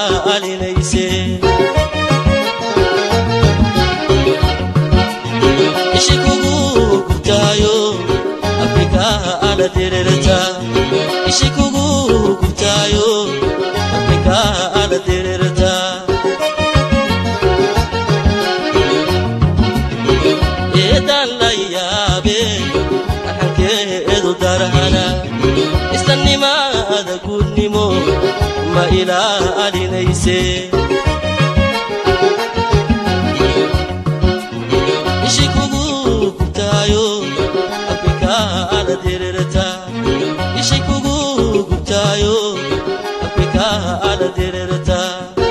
ilaalinayse ishi kugu gubtaayo afrikaa ala direrta ishi kugu gubtaayo afrikaa ala direrta eedaan la yaabe arxankeedu darhana istannimaada gudnimo ma ilaalinayse ishi kugu gubtaayo afrikaa ala direrta ishi kugu gubtaayo afrikaa ala direrta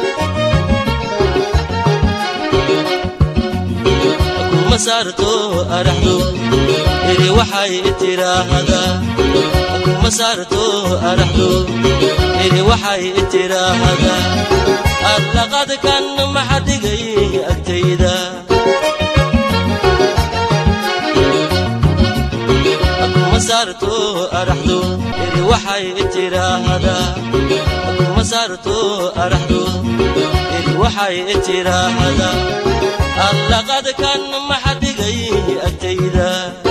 kuma saarto araxdo iri waxay tiraahdaa kuma saarto araxdo iri waxay tiraahdaa allaqad kan maxadigay agtayda kuma saarto araxdo iri waxay tiraahdaa kuma saarto araxdo iri waxay tiraahdaa allaqad kan maxadigay agtayda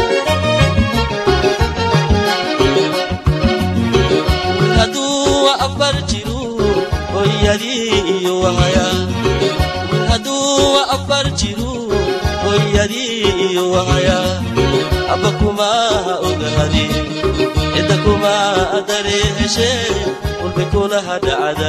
hadduu afar jiru hoyadii iyo wahaya hadduu afar jiru hoyadii iyo wahaya abba kuma ogahadi cidda kuma dareeshe walba kulaha dhacda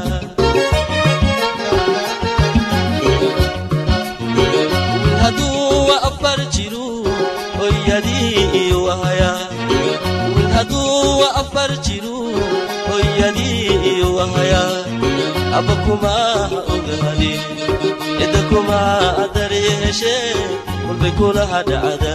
hadduu afar jiru hoyadii iyo wahaya hadduu afar jiru hoyadii iyo wahaya abba kuma ogahadi cidda kuma dareeshe walbay kulaha dhacda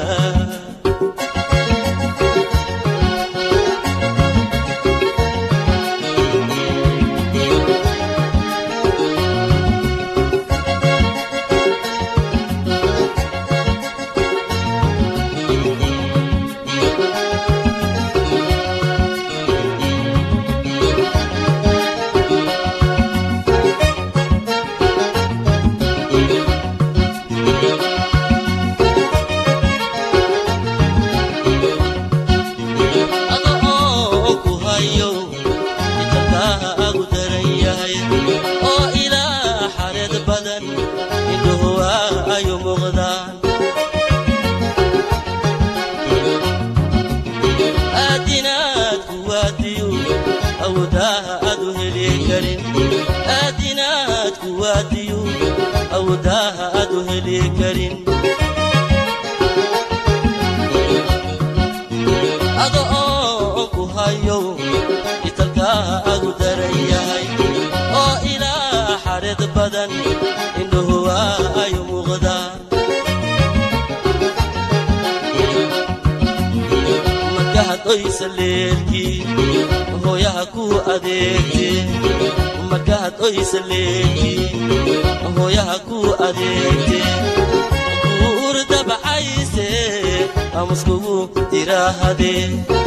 hooyaha ku adeegte markaad oysa leegti hooyaha ku adeegte guur dabcayse amuskugu tiraahade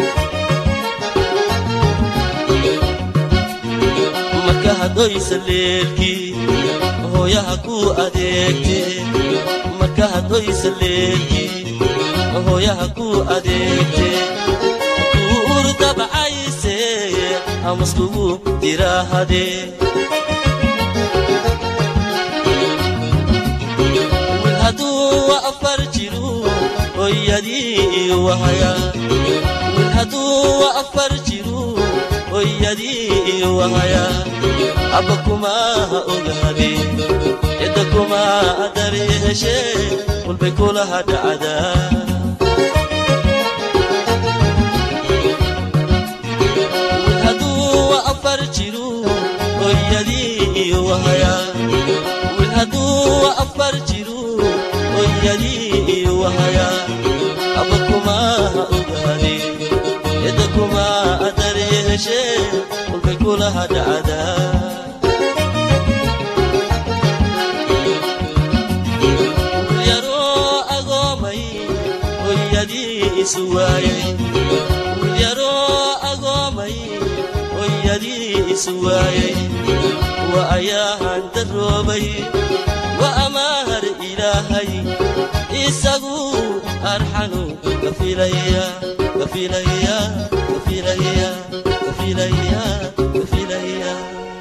markaad oysa leelki hooyaha ku adeegte markaad oysa leelki hooyaha ku adeegte dabcayse amuskugu tiraahade wil hadduu afar jiru hoyadii wahaya wil hadduu afar jiru hoyadii wahaya abba kuma ogahade cidda kuma dareeshe walbay kulaha dhacdaa wil hadduu afar jiru hoyadii wahaya abba kuma ogahade cidda kuma dareeshe walbay kulaha dhacdaa wilyaroo agoomay hoyadii isu waayay wilyaroo agoomay hoyadii amarkiisu waayey wa ayaahan daroobay wa amaahar ilaahay isagu arxanu kafilaya kafilaya kafilaya kafilaya kafilaya